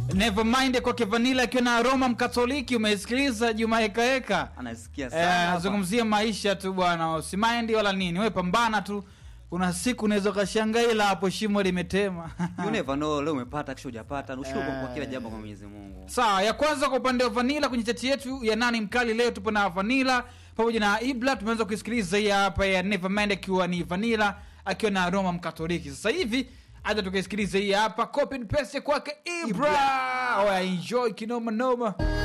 Nevermind kwake Vanilla akiwa na Roma Mkatoliki. Umesikiliza Juma Heka Heka, anasikia Eh, sana nazungumzia maisha tu bwana, usimaindi wala nini, we pambana tu. Kuna siku unaweza ukashangaa, ila hapo shimo limetema. you never know leo umepata kisha hujapata ushukuru kwa Eh. kila jambo kwa Mwenyezi Mungu Sawa, ya kwanza kwa upande wa Vanilla kwenye chati yetu ya nani mkali leo, tupo na Vanilla pamoja na Ibla. Tumeanza kuisikiliza hii hapa ya Nevermind akiwa ni Vanilla akiwa na Roma Mkatoliki. Sasa hivi acha tukaisikiliza hii hapa copy and paste kwake Ibra. Oya, enjoy kinoma noma.